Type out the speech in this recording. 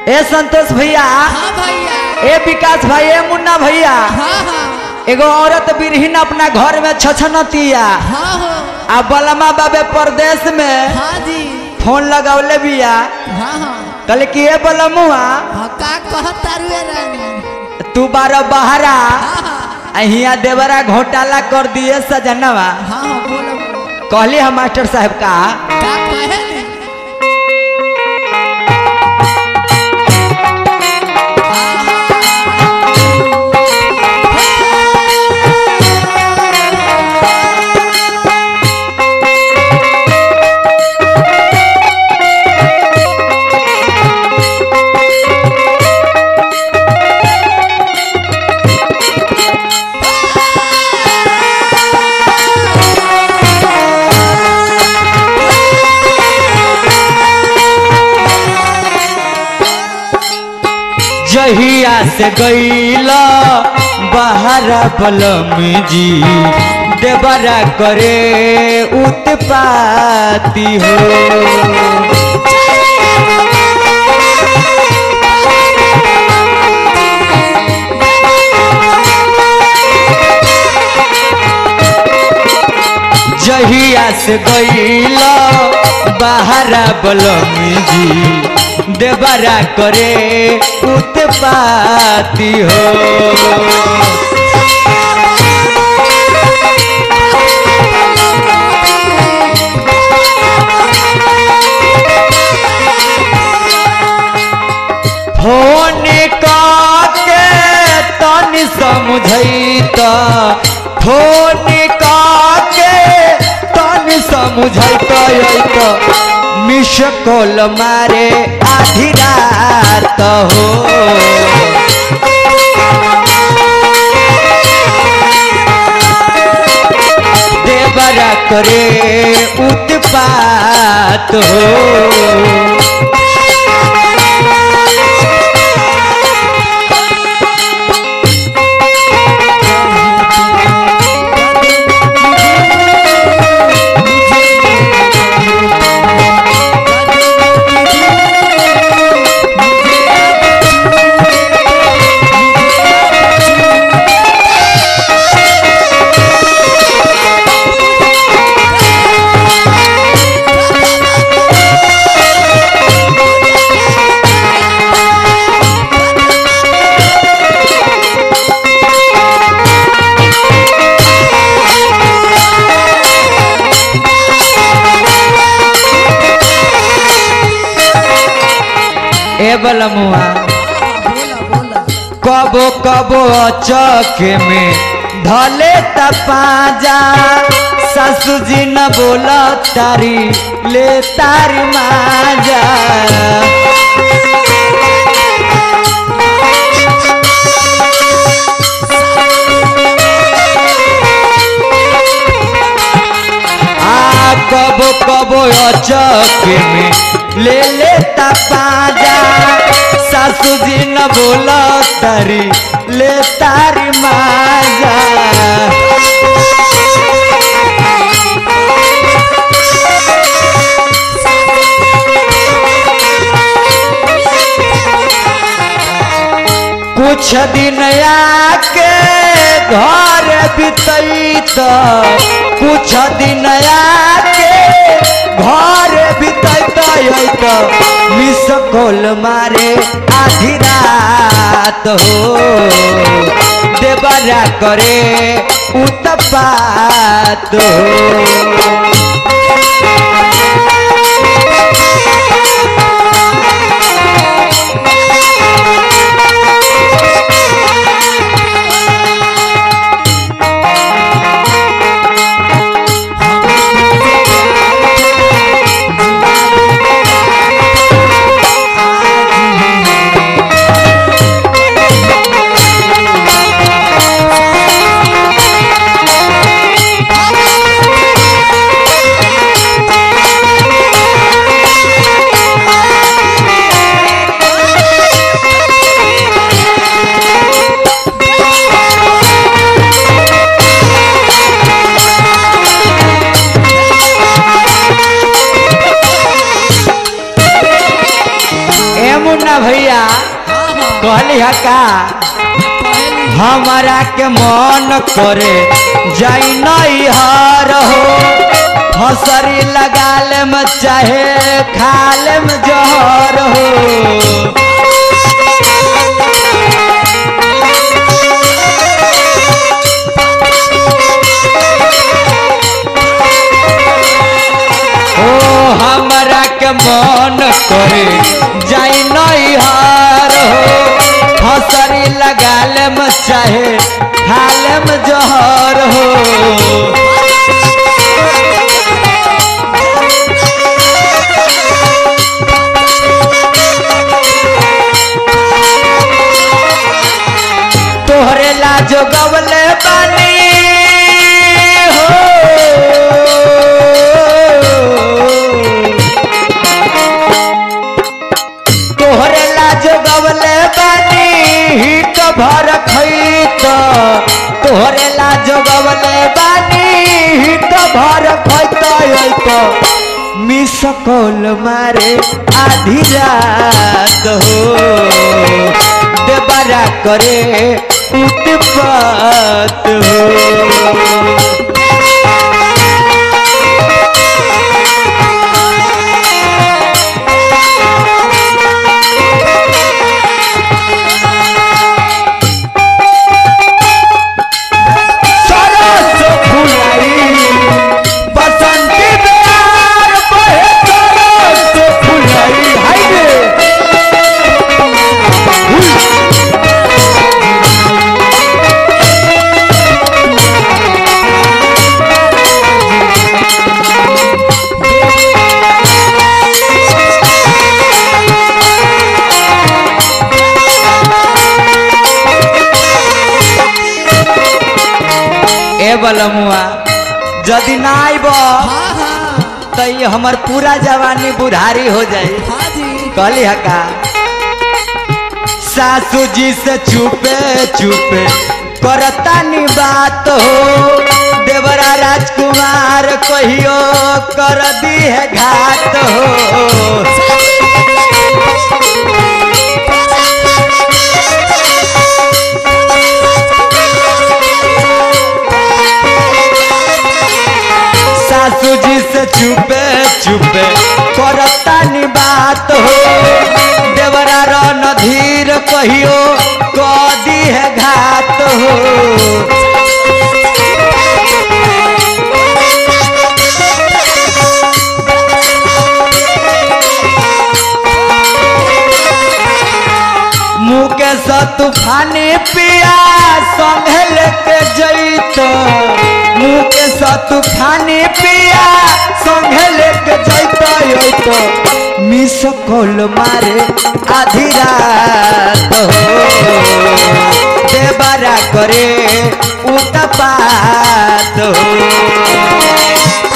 ए संतोष भैया हाँ भैया ए विकास भाई ए मुन्ना भैया हाँ हाँ एगो औरत बिरहीन अपना घर में छछनतिया हाँ हो आ बलमा बाबे परदेश में हाँ जी फोन लगौले बिया हाँ हाँ कहले कि ए बलमुआ हाँ का कहत तारुए रानी तू बारह बहरा हाँ हाँ आ हिया देवरा घोटाला कर दिए सजनवा हाँ हाँ बोलो बोलो कहली हम मास्टर साहब का का कहे ने जहिया से गईला बहरा बलम जी देवरा करे उत्पाती हो जहिया से गईला बहरा बलम जी देवरा करे उत्पाती हो फोन के तनी समझैत फोन के तनी समझैत अइत मिस कॉल मारे आधी रात हो देवरा करे उत्पात हो ए बलमुआ बोला बोला कबो कबो चौके में धले तपाजा सासू जी न बोल तारी ले तारी माजा आ कबो कबो चौके में ले ले तपाजा सासू जी न बोल तारी ले तारी माजा कुछ दिन आके घर बितैत कुछ दिन आके घर बितैत अइत मिस कॉल मारे आधी रात हो देवरा करे उत्पात हो हाँ भैया हाँ हाँ कहली है का कहली हमारा के मन करे जाई नहीं हार हो हसरी लगाल में चाहे खाल में जहर हो ओ हमरा के मन करे जाई नहीं हार हो हसरी लगाल में चाहे खाल में जहर हो तोहरे लाजो गवले बानी हो तोहरे लाजो गवले बानी हिट भर खैत तोहरे लाजो गवले बानी हिट भर खैत अइत मिस कॉल मारे आधी रात हो देबरा करे उत्पात हो सरस फुलाई बसंती प्यार बहे सरस फुलाई हाय रे ए बलमुआ यदि ना आइब हाँ हाँ तो ये हमर पूरा जवानी बुढ़ारी हो जाए हाँ जी कहली हका सासू जी से छुपे छुपे करता नी बात हो देवरा राजकुमार कहियो कर दी है घात हो सासू जी से छुपे छुपे करता नी बात हो देवरा रन धीर कहियो कदी है घात हो मुकेश तूफानी पिया संगे लेके जैत मुकेश तूफानी पिया संगे लेके जैत अइत मिस कॉल मारे आधी रात हो देवरा करे उतपात हो